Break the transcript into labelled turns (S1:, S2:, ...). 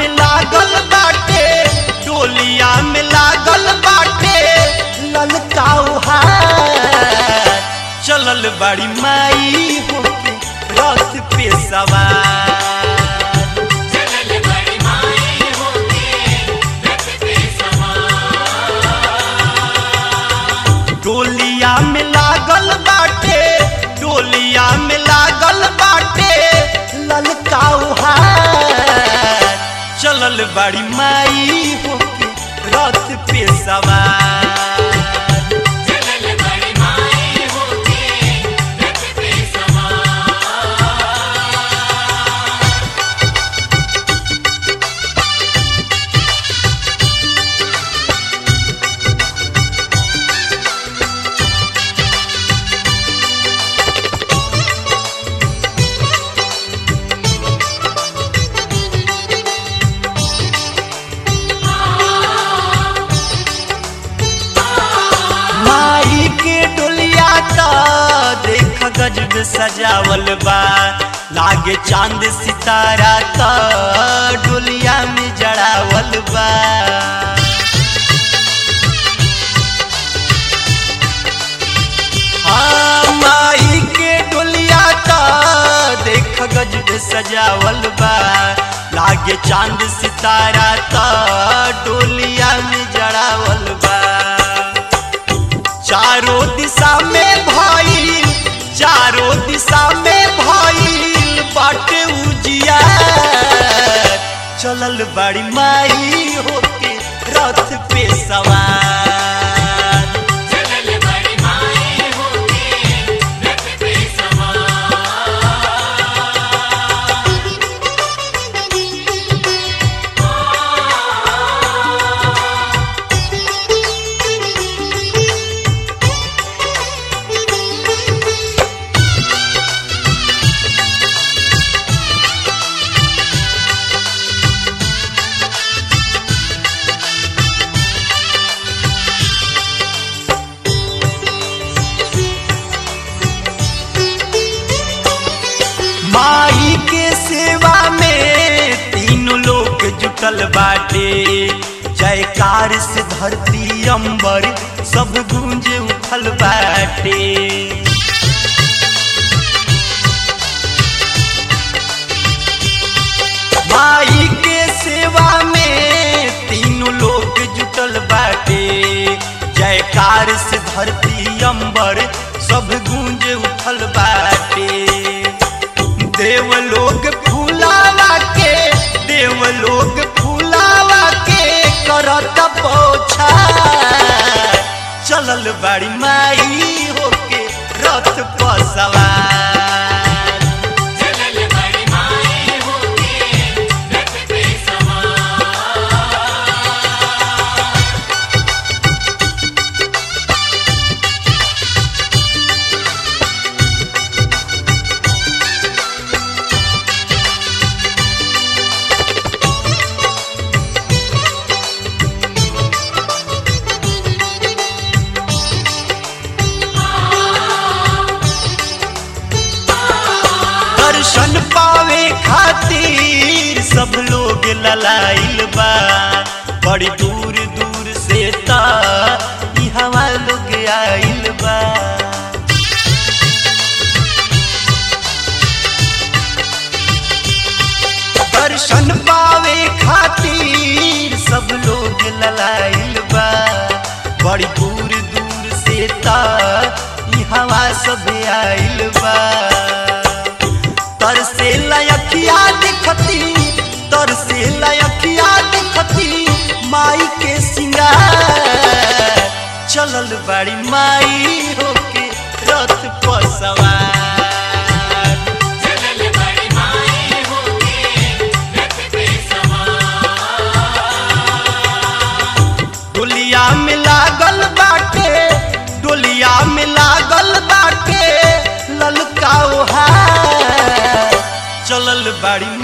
S1: में लागल बाटे डोलिया में लागल बाटे ललकाऊ हार चलल बड़ी माई होके रथ पे सवार
S2: चलल बड़ी माई होके रथ पे सवार
S1: डोलिया में लागल बाटे डोलिया में लागल बाटे ललकाऊ हार चलल बड़ी माई होके रथ पे सवार
S2: चलल बड़ी माई होके रथ पे सवार
S1: माई के डोलिया का देख गजब सजावल बा लागे चांद सितारा का डोलिया में जड़ावल बा हाँ, माई के डोलिया का देख गजब सजावल बा लागे चांद सितारा का डोलिया में जड़ावल बा चारों दिशा में भइल चारों दिशा में भइल बाटे उजिया चलल बड़ी माई होके रथ पे सवार
S2: चलल बड़ी माई होके रथ पे सवार
S1: माई के सेवा में तीनों लोग जुटल बाटे जयकार से धरती अंबर सब गूंज उठल बाटे माई के सेवा में तीनों लोग जुटल बाटे जयकार से धरती अंबर सब गूंज उठल बाटे देवलोग फूलावा के देवलोग फूलावा के करत पोछा चलल बड़ी माई होके रथ पर सवार
S2: चलल बड़ी माई होके रथ पे सवार
S1: दर्शन पावे खातिर सब लोग ललाइल बा बड़ी दूर दूर से ता ई हवा लोग आइल बा दर्शन पावे खातिर सब लोग ललाइल बा बड़ी दूर दूर से ता ई हवा सब आइल बा तरसे लयखिया दिखती तरसे लयखिया दिखती माई के सिंगार चलल बड़ी माई होके रथ पर सवार
S2: चलल बड़ी माई होके रथ पे सवार
S1: डोलिया में लागल बाटे डोलिया में लागल बाटे ललकाओ हार चलल बड़ी